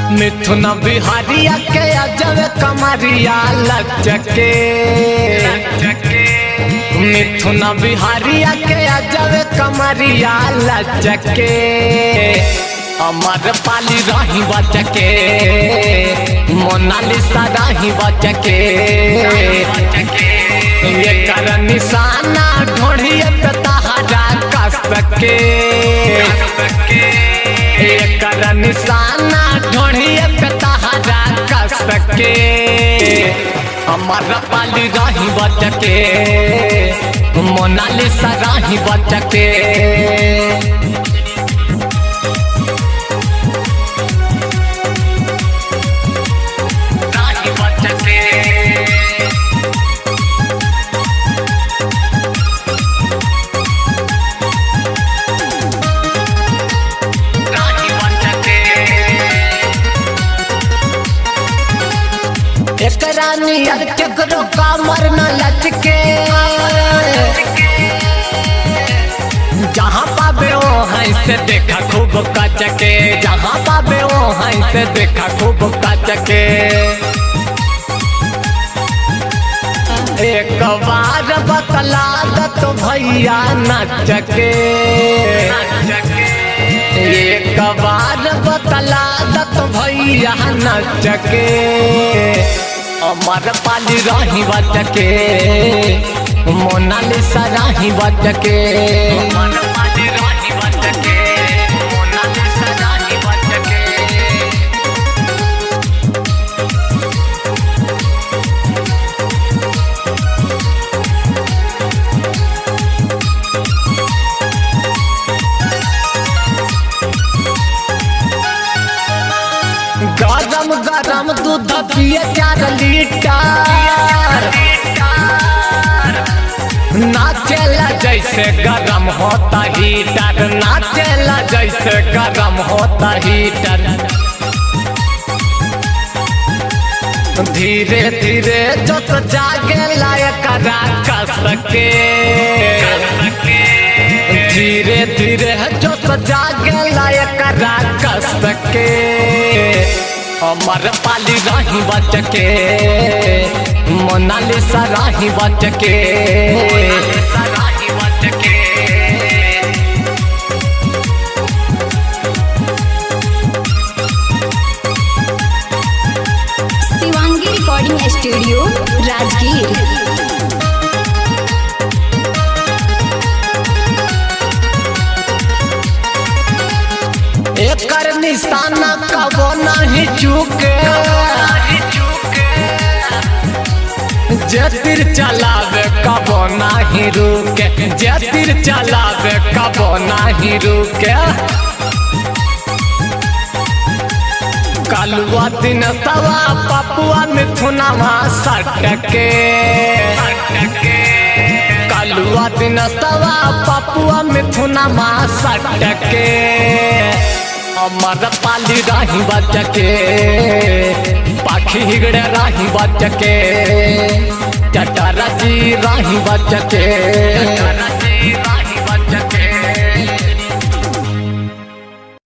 मिथुन बिहारिया के अजब कमरिया लचके मिथुन बिहारिया के अजब कमरिया लचके अमर पाली रही बचके मोनालिसा रही बचके ये कर निशाना ढोढ़िए पे तहारा कसके ये कर निशाना ढोढ़िए पे तहारा कसके अमर पाली रही बचके मोनालिसा रही बचके राही बचके राही बचके एकरा नियर केकरो कमर न लचके जहाँ पाबे ओ हई से देखा खूब कचके जहाँ पाबे ओ हई से देखा खूब कचके एक बार बतला दत भैया नचके एक बार बतला दत भैया नचके अमर पाली रही बचके मोनालिसा रही बचके अमर पाली रही बचके मोनालिसा रही बचके गरम गरम दूध पिए चार लीटर नाचेला जैसे गरम होता हीटर नाचेला जैसे गरम होता हीटर धीरे धीरे जो तो जागे लायक कस के धीरे धीरे जो तो जागे लायक कस के अमर पाली राही बचके मोनालिसा राही बचके शिवांगी रिकॉर्डिंग स्टूडियो राजगीर एकर निशाना कबो नहीं चूके जे तीर चलावे कबो नहीं रुके जे तीर चलावे कबो नहीं रुके कलुआ दिन तवा पपुआ मिथुनवा सटके कलुआ दिन तवा पपुआ मिथुनवा सटके अमर पाली राही बचके पाखी हिगड़े राही बचके चटरा जी राही बचके